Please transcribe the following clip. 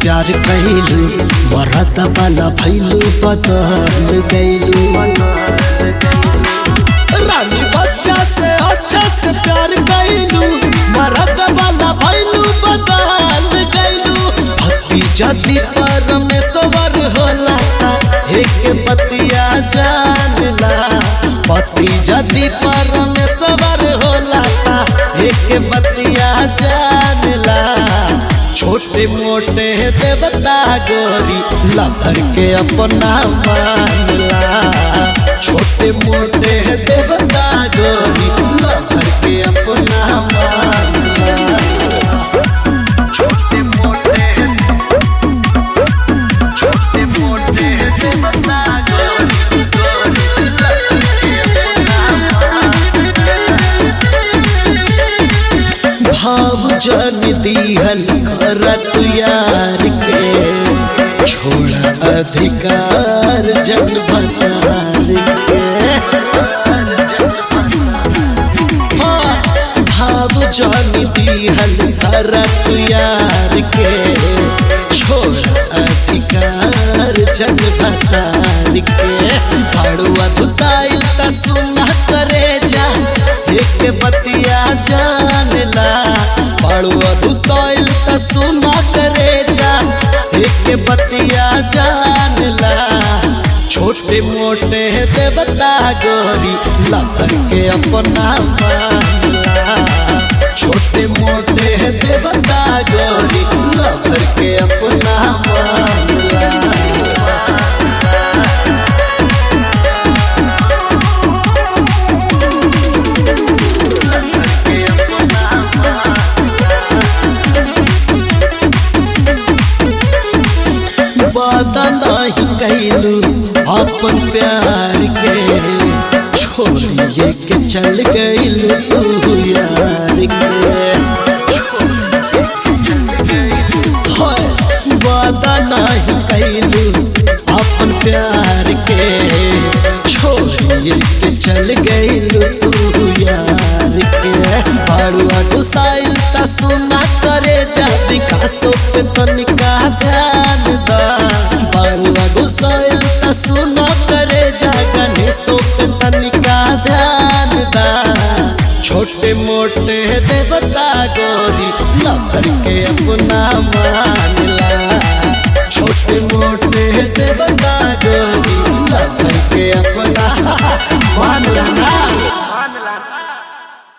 प्यार कैलू मरद वाला भैलू बदल गैलू रानी बच्चा से अच्छा से प्यार कैलू मरद वाला भैलू बदल गैलू भक्ति जति परमेश्वर होला एक बतिया जानला पति जति परमेश्वर होला एक बतिया जानला छोटे मोटे देवता गोरी लभर के अपना मानला छोटे मोटे देवता गोरी लभर के अपना मानला छोटे मोटे छोटे मोटे देवता गोरी गोरी लभर के भाव जन दिहल करत यार के छोड़ा अधिकार जन भतार के हाँ, भाव जन दिहल करत यार के छोड़ा अधिकार जन भतार के हड़ुआ दुताइल त सुना करे जा एक बतिया जानला पड़ुआ दुताइल त सुना करे जा एक बतिया जानला छोटे मोटे देवता गोरी लभर के अपना मानला छोटे मोटे देवता गोरी लभर के अपना मानला वादा नहीं कैलू अपन प्यार के छोड़िए के चल गईलू तू यार के हाय, वादा नहीं कैलू अपन प्यार के छोड़िए के चल गईलू तू यार के बड़ुआ गुसाइल त सुना करे जा विकासो पे तनिका ध्यान दा बड़ुआ गुसाइल त सुना करे जा गणेशो पे तनिका ध्यान दा छोटे मोटे देवता गोरी लभर के अपना मानला